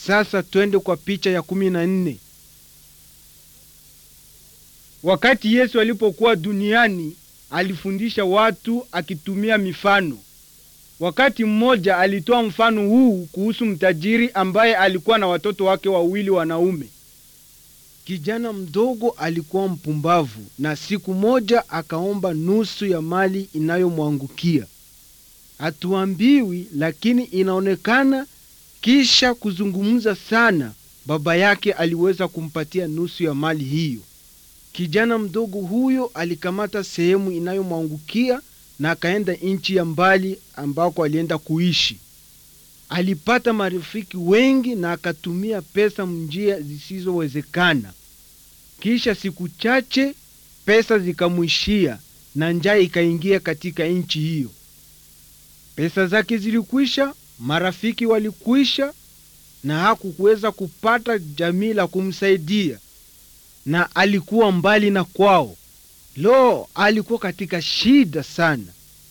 Sasa twende kwa picha ya kumi na nne. Wakati Yesu alipokuwa duniani alifundisha watu akitumia mifano. Wakati mmoja alitoa mfano huu kuhusu mtajiri ambaye alikuwa na watoto wake wawili wanaume. Kijana mdogo alikuwa mpumbavu na siku moja akaomba nusu ya mali inayomwangukia. Hatuambiwi, lakini inaonekana kisha kuzungumza sana, baba yake aliweza kumpatia nusu ya mali hiyo. Kijana mdogo huyo alikamata sehemu inayomwangukia na akaenda nchi ya mbali ambako alienda kuishi. Alipata marafiki wengi na akatumia pesa njia zisizowezekana. Kisha siku chache pesa zikamwishia na njaa ikaingia katika nchi hiyo. Pesa zake zilikwisha, marafiki walikwisha, na hakuweza kupata jamii la kumsaidia, na alikuwa mbali na kwao. Lo, alikuwa katika shida sana.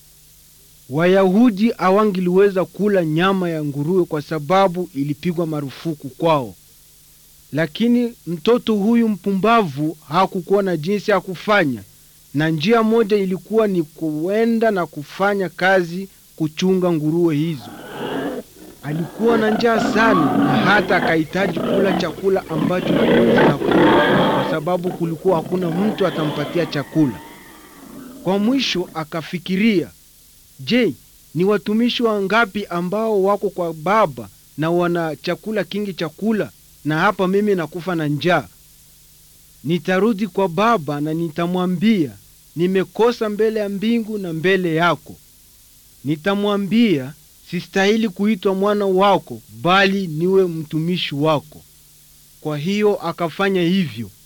Wayahudi hawangeliweza kula nyama ya nguruwe kwa sababu ilipigwa marufuku kwao. Lakini mtoto huyu mpumbavu hakukuwa na jinsi ya kufanya, na njia moja ilikuwa ni kuenda na kufanya kazi kuchunga nguruwe hizo. Alikuwa na njaa sana, na hata akahitaji kula chakula ambacho nguruwe zinakula, kwa sababu kulikuwa hakuna mtu atampatia chakula. Kwa mwisho akafikiria, je, ni watumishi wangapi ambao wako kwa baba na wana chakula kingi chakula na hapa mimi nakufa na njaa. Nitarudi kwa baba na nitamwambia nimekosa mbele ya mbingu na mbele yako. Nitamwambia sistahili kuitwa mwana wako, bali niwe mtumishi wako. Kwa hiyo akafanya hivyo.